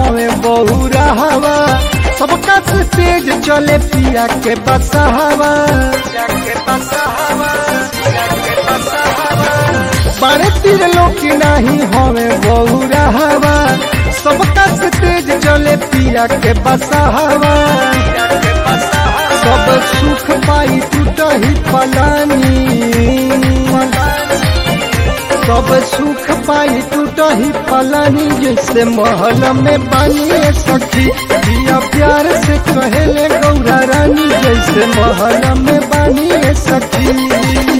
हवे बहुरा हवा सबका से तेज चले पिया के बसहवा बड़े तीर लोग नहीं हवे बहुरा हवा सबका से तेज चले पिया के बसहवा सब सुख पाई टूटही पलानी सब सुख पाई टूटही पलानी जैसे महल में बनिए सखी दिया प्यार से कहेले गौरा रानी जैसे महल में बनिए सखी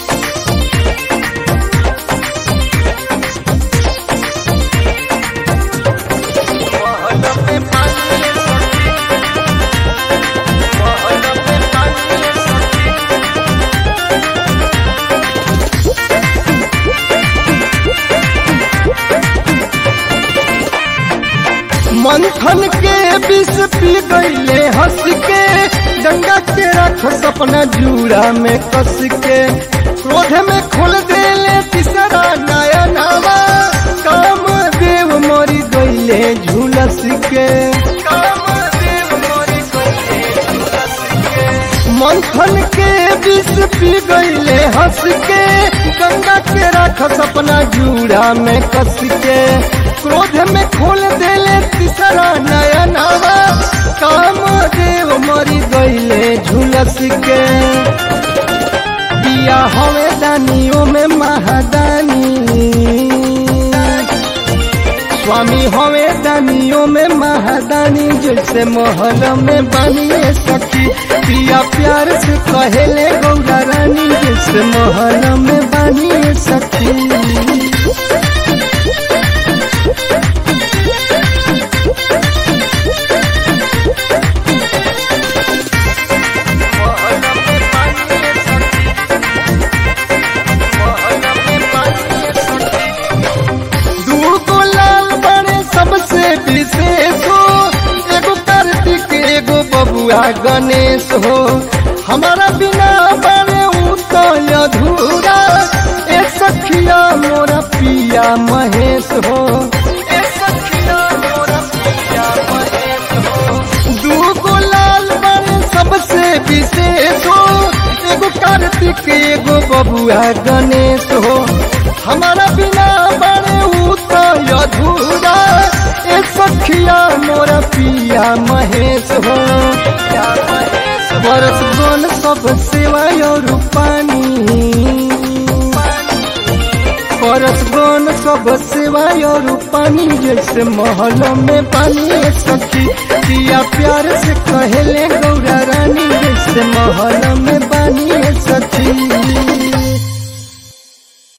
मंथन के विष पी गईले हंस के गंगा के रख सपना जूड़ा में कस के क्रोध में खोल देले तीसरा नया नवा काम देव मरी गईले झुलस के मंथन के विष पी गईले हंस के गंगा के रख सपना जूड़ा में कस के क्रोध में खोल देले तीसरा नया नवा काम देव मरी गईले झुलस के दिया हवे दानियों में महादानी स्वामी हवे दानियों में महादानी जैसे महल में बनिए सखी पिया प्यार से कहेले गौरा रानी जैसे महल में बनिए सखी दूगो लाल बड़े सबसे विशेष हो एगो कार्तिक एगो बबुआ गणेश हो हमारा बिना बड़े उतल अधूरा ए सखिया मोरा पिया महेश हो ए सखिया मोरा पिया महेश हो दूगो लाल बड़े सबसे विशेष हो एगो कार्तिक एगो बबुआ गणेश हो हमारा बिना बड़े उतर अधूरा ए सखिया मोरा पिया महेश हो बरस गन सब सेवा और पानी परस गन सब सेवा और पानी जैसे महल में पानी सखी दिया प्यार से कहेले गौरा रानी जैसे महल में पानी सखी